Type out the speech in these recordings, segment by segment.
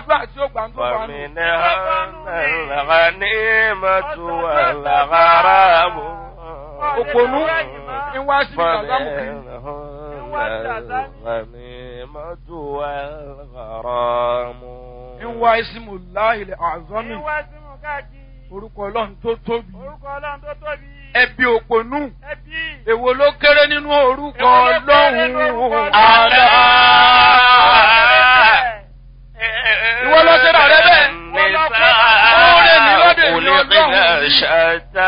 àdúrà tí ó gbà ń tó bá nù. فمنهن الغنيمة والغرام òpònú ń wá sí ìdàgbàmù kiri. فمنهن الغنيمة والغرام ń wá ìsìmù láìlẹ̀ àzọ́mì Ìwà sí mú káàkiri. orúkọ ọlọ́run tó tóbi. Orúkọ Ọlọ́run tó tóbi. ẹbí òpònú Ẹbí. èwo ló kéré nínú orúkọ Èwo ló kéré nínú orúkọ ọlọ́run. Ọlọ́run? ألا Ìwọ ló ṣe rà rẹ bẹ́ẹ̀. Oore mi lóde mi خلقنا Ọlọ́run. شتى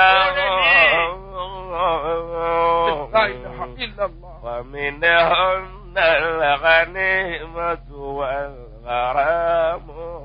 La ilaha illallah. ومنهن الغنيمة والغرام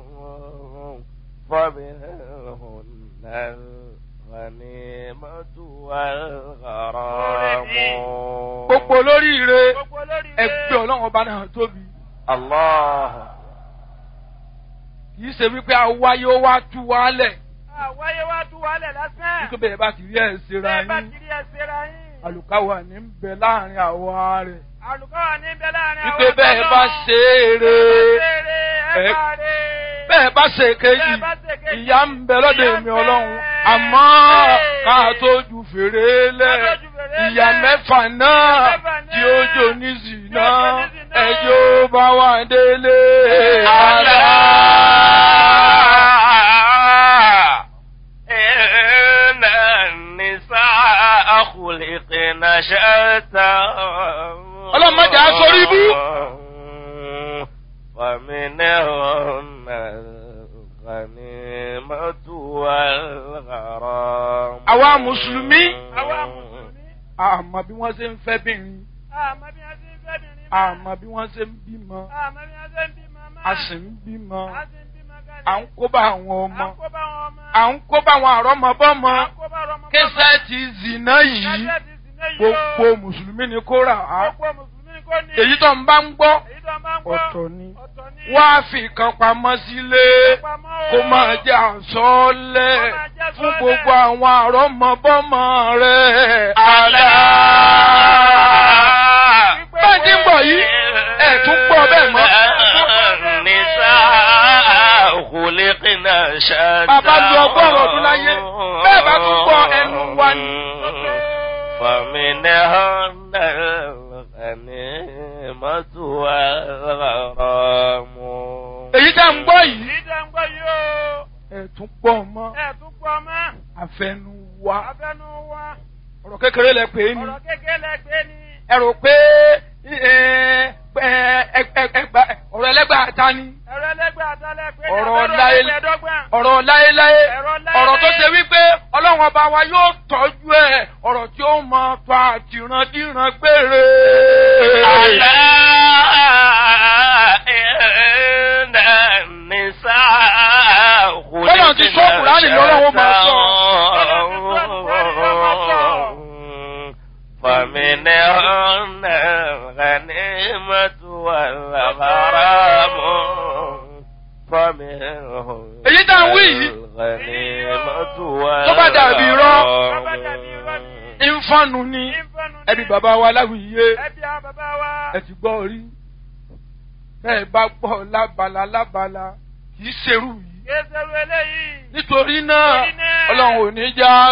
ومنهن الغنيمة والغرام gbogbo olóríire Gbogbo olórí ilé. ẹgbẹ́ ọlọ́run ọba náà tóbi. الله kì í ṣe wípé awáyé ó wá tú wálẹ̀ Àwáyé wá tú wálẹ̀ lásán. nítorí bẹ́ẹ̀ bá ti rí ẹ̀ ṣera Bẹ́ẹ̀ bá yín ti rí ẹsẹ̀ ra yín. àlùkáwà ní ń bẹ láàrin àwa rẹ̀ Àlùkọ́ wà ní bẹ láàrin wípé bẹ́ẹ̀ ọ̀dọ́. bá ṣe é re Ṣeré ẹ ẹ- bá rè. bẹ́ẹ̀ bá ṣe kejì Bẹ́ẹ̀ bá ṣe kejì, ìyá ń bẹ lọ́dọ̀ ìyà ń èmi bẹ. ọlọ́run àmọ́ ká tó ju fèrè lẹ̀ Ká tó ju fèrè ìyá lẹ̀. mẹ́fà náà Ìyà mẹ́fà tí náà ó jò ní zìnà tí ó jò ní zìnà. ẹjọ́ bá wà délé. إن النساء خلقن شتى Ọlọ́run má jẹ́ á sórí ibú. ومنهن الغنيمة والغرام Àwa Mùsùlùmí. Àwa Mùsùlùmí. àmọ́ bí wọ́n ṣe ń fẹ́ bìnrin Àmọ́ bí wọ́n ṣe ń fẹ́ bìnrin máa. àmọ́ bí wọ́n ṣe ń bímọ Àmọ́ bí wọ́n ṣe ń bímọ máa. a sì ń bímọ A sì ń bímọ gan-an. à ń kó bá àwọn À ọmọ ń kó bá wọn ọmọ. à ń kó bá àwọn àrọ́mọbọ́mọ À ń kó bá ọmọ. kẹsẹ̀tì zìnà yìí Kẹ́sẹ̀ ti sì ní yìí o. gbogbo mùsùlùmí ni kó rà á Gbogbo Mùsùlùmí kò ní. èyí tó ń bá ń gbọ́ Èyí tó máa ń gbọ́. ọ̀tọ̀ ni Ọ̀tọ̀ ni. wá fi kan pamọ́ sílé Pamọ́ o. kó máa jẹ́ àsọ́ọ́lẹ̀ Kó máa jẹ́ fún àsọ́ọ́lẹ̀. gbogbo àwọn àrọ́mọbọ́mọ rẹ̀ ألا bẹ́ẹ̀ tí ń bọ̀ yìí ẹ̀ tún gbọ́ bẹ́ẹ̀ mọ́. النساء خلقنا شتى Bàbá lu ọgọ́rùn-ún ọdún láyé, bẹ́ẹ̀ bá tún gbọ́ ẹnu wa ni. فمنهن الغنيمة والغرام èyí tá ń gbọ́ yìí Èyí tó ń gbọ́ yìí o. ẹ̀ tún gbọ́ mọ́ Ẹ tún gbọ́ mọ́. àfẹnu wa Abẹ́nu wa. ọ̀rọ̀ kékeré lẹ pè é ni Ọ̀rọ̀ kékeré lẹ́gbẹ́ ni. ẹ rò pé ẹ, ẹ, ẹ, ẹ, ẹgbà- ọ̀rọ̀ ẹlẹ́gbà ta ni Ẹ̀rọ ẹlẹ́gbẹ́ àtàlẹ́ pé ní Ọ̀rọ̀ abẹ́rẹ́ láyé- ẹgbẹ̀ẹ́dọ́gbọ̀n. ọ̀rọ̀ láéláé Ọ̀rọ̀ láéláé. ọ̀rọ̀ tó ṣe wípé ọlọ́run ọba wa yóò tọ́jú ẹ̀ ọ̀rọ̀ tí ó mọ tó àtìrandíran gbére. ألا إن النساء Bọ́lá ti sọ Kùránì lọ́rọ̀ wọn máa sọ. فمنهن الغنيمة والغرام فمنهن Èyí tá ń wí yìí. الغنيمة Tó bá dàbí irọ́. Tó bá dàbí irọ́ ni. ìfọ̀nù ni Ìfẹ́nu ni. ẹbí bàbá wa láwùyé Ẹbí àwọn bàbá wa. ẹ ti gbọ́ rí bẹ́ẹ̀ bá gbọ́ lábala lábala kì í ṣerú yìí Kéṣerú eléyìí. nítorí náà Nítorí náà. ọlọ́run ò ní já